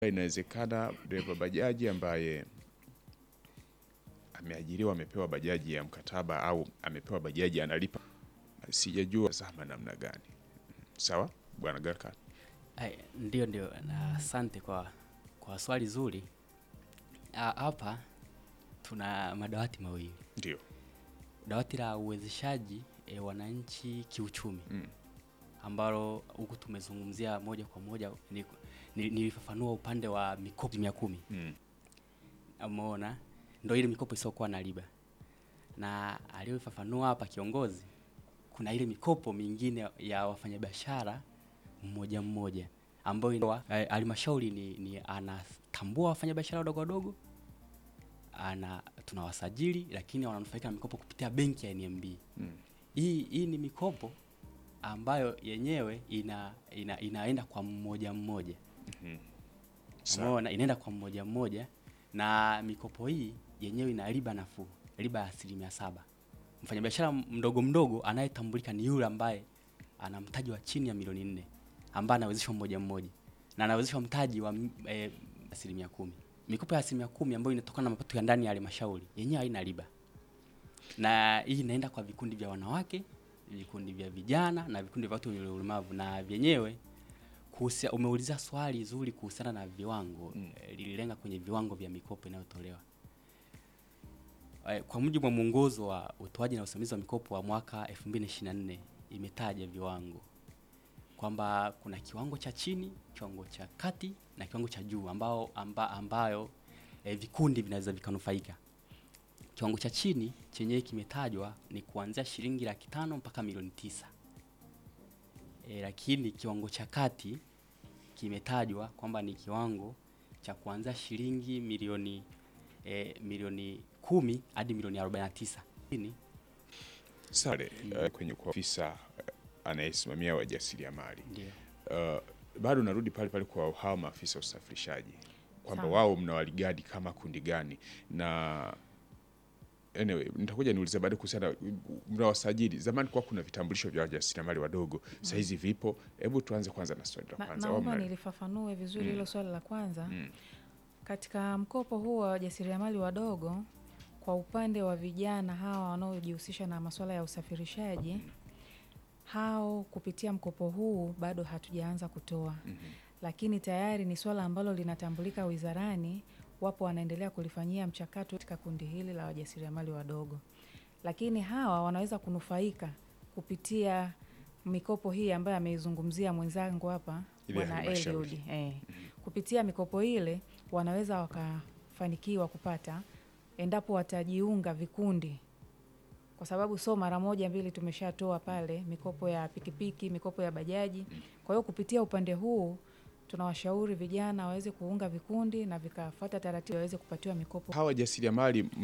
Inawezekana dereva bajaji ambaye ameajiriwa amepewa bajaji ya mkataba au amepewa bajaji analipa, sijajua zama namna gani. Sawa bwana Garka, Ai, Ndio, ndio na asante kwa, kwa swali zuri. Ah, Hapa tuna madawati mawili, ndio dawati la uwezeshaji e, wananchi kiuchumi Mm. ambalo huku tumezungumzia moja kwa moja ni- ni- nilifafanua upande wa mikopo mia kumi mm. umeona, ndo ile mikopo isiyokuwa na riba, na aliyofafanua hapa kiongozi, kuna ile mikopo mingine ya wafanyabiashara mmoja mmoja ambayo ina- eh, halmashauri ni, ni anatambua wafanyabiashara wadogo wadogo, ana tunawasajili, lakini wananufaika na mikopo kupitia benki ya NMB. Mm. Hii hii ni mikopo ambayo yenyewe ina, ina inaenda kwa mmoja mmoja Sawa. Umeona, inaenda kwa mmoja mmoja, na mikopo hii yenyewe ina riba nafuu, riba ya asilimia saba. Mfanyabiashara mdogo mdogo anayetambulika ni yule ambaye ana mtaji wa chini ya milioni nne ambaye anawezeshwa mmoja mmoja na anawezeshwa mtaji wa eh, asilimia kumi. Mikopo ya asilimia kumi ambayo inatokana na mapato ya ndani ya halmashauri yenyewe haina riba, na hii inaenda kwa vikundi vya wanawake, vikundi vya vijana na vikundi vya watu wenye ulemavu, na vyenyewe kuhusia, umeuliza swali zuri kuhusiana na viwango Mm. eh, lililenga kwenye viwango vya mikopo inayotolewa Eh, kwa mujibu wa mwongozo wa utoaji na usimamizi wa mikopo wa mwaka 2024 imetaja viwango kwamba kuna kiwango cha chini, kiwango cha kati na kiwango cha juu ambao amba, ambayo eh, vikundi vinaweza vikanufaika. Kiwango cha chini chenyewe kimetajwa ni kuanzia shilingi laki tano mpaka milioni tisa. E, lakini kiwango cha kati kimetajwa kwamba ni kiwango cha kuanzia shilingi milioni e, milioni kumi hadi milioni 49. Lakini Sare eh, kwenye kwa ofisa eh, anayesimamia wajasiriamali ndio uh, bado narudi pale pale kwa hawa maafisa wa usafirishaji kwamba Sawa. wao mnawaligadi kama kundi gani, na anyway, nitakuja niulize baadaye kuhusiana mnawasajili. Zamani kwa kuna vitambulisho vya wajasiriamali wadogo, saa hizi vipo. Hebu tuanze kwanza na swali la Na- kwanza. Wao naomba mna- nilifafanue vizuri Mm. hilo swali la kwanza. Mm. Katika mkopo huu wa wajasiriamali wadogo, kwa upande wa vijana hawa wanaojihusisha na masuala ya usafirishaji, hao kupitia mkopo huu bado hatujaanza kutoa, Mhm. lakini tayari ni swala ambalo linatambulika wizarani. Wapo wanaendelea kulifanyia mchakato katika kundi hili la wajasiriamali wadogo, lakini hawa wanaweza kunufaika kupitia mikopo hii ambayo ameizungumzia mwenzangu hapa Ile ya Bwana halmashauri. Eliud eh. Kupitia mikopo ile wanaweza wakafanikiwa kupata endapo watajiunga vikundi, kwa sababu so mara moja mbili tumeshatoa pale mikopo ya pikipiki, mikopo ya bajaji. Kwa hiyo kupitia upande huu tunawashauri vijana waweze kuunga vikundi na vikafuata taratibu waweze kupatiwa mikopo. hawa wajasiriamali